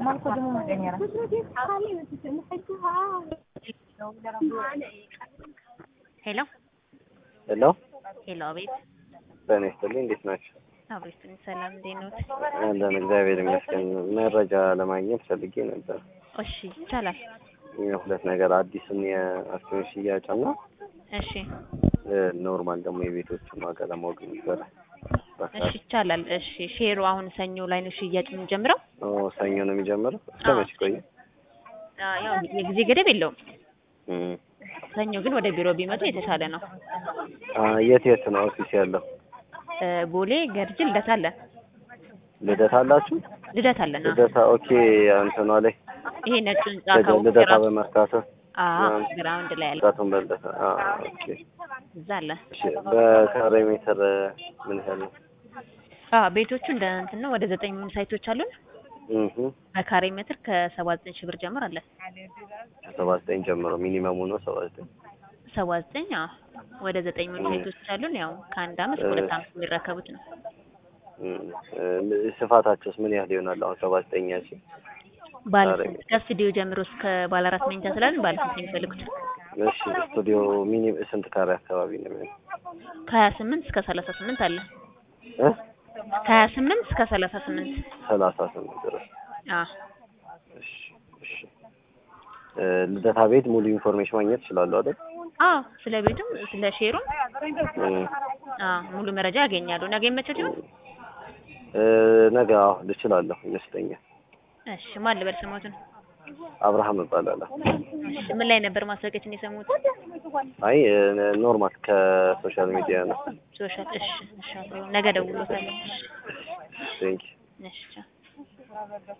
ሄሎ ሄሎ ሄሎ፣ አቤት። ጤና ይስጥልኝ። እንዴት ናቸው? አብሬስቱን ሰላም፣ እንዴት ነዎት? አለን እግዚአብሔር ይመስገን። መረጃ ለማግኘት ፈልጌ ነበር። እሺ፣ ይቻላል። ሁለት ነገር አዲስን የአክሲዮን ሽያጭ እና እሺ፣ ኖርማል ደግሞ የቤቶችን ዋጋ ለማወቅ ነበረ። እሺ፣ ይቻላል። እሺ፣ ሼሩ አሁን ሰኞ ላይ ነው ሽያጭ የምንጀምረው። ኦ ሰኞ ነው የሚጀምረው። እስከ አዎ። መቼ ቆየ? አ፣ ያው የጊዜ ገደብ የለውም። እም። ሰኞ ግን ወደ ቢሮ ቢመጡ የተሻለ ነው። አ፣ የት የት ነው ኦፊስ ያለው? እ፣ ቦሌ፣ ገርጂ፣ ልደታ አለ። ልደታ አላችሁ? ልደታ አለን። አዎ። ልደታ ኦኬ። እንትኗ ላይ ይሄ ነጩ ህንጻ ልደ- ካወቁ ልደታ የራሱ በመርካቶ አዎ፣ አዎ። ግራውንድ ላይ አለ። ጣቱን በልደታ። አ፣ ኦኬ። እዛ አለ። እሺ በካሬ ሜትር ምን ያህል ነው? አዎ፣ ቤቶቹ እንደ እንትን ነው። ወደ ዘጠኝ የሚሆኑ ሳይቶች አሉን። እህ በካሬ ሜትር ከሰባ ዘጠኝ ሺህ ብር ጀምር አለ። ሰባ ዘጠኝ ጀምሮ ሚኒመሙ ነው ሰባ ዘጠኝ ሰባ ዘጠኝ አዎ። ወደ ዘጠኝ የሚሆኑ ሳይቶች አሉን። ያው ከአንድ አመት እስከ ሁለት አመት የሚረከቡት ነው። እም፣ እ፣ ስፋታቸውስ ምን ያህል ይሆናል? አሁን ሰባ ዘጠኝ ያቺ ባለ ካሬ ስንት ከስቱዲዮ ጀምሮ እስከ ባለ አራት መኝታ ስላለን ባለ ስንት ነው የሚፈልጉት? እሺ ስቱዲዮ ሚኒ ስንት ካሬ አካባቢ ነው የሚሆነው? ከሀያ ስምንት እስከ ሰላሳ ስምንት አለ። እ ከሀያ ስምንት እስከ ሰላሳ ስምንት ሰላሳ ስምንት ድረስ አዎ። እሺ እሺ እ፣ ልደታ ቤት ሙሉ ኢንፎርሜሽን ማግኘት ይችላሉ አይደል? አዎ ስለ ቤቱም ስለ ሼሩም እም፣ አዎ ሙሉ መረጃ ያገኛሉ። ነገ ይመቻል ይሆን? እ፣ ነገ አዎ ልችላለሁ ይመስለኛል። እሺ ማን ልበል ስሞቱን? አብርሃም እባላለሁ። እሺ ምን ላይ ነበር ማስታወቂያችን የሰሙት? አይ እ፣ ኖርማል ከሶሻል ሚዲያ ነው። ሶሻል እሺ እሺ አብሮ ነገ ደውሎታል። እሺ ቴንክ እሺ ቻው።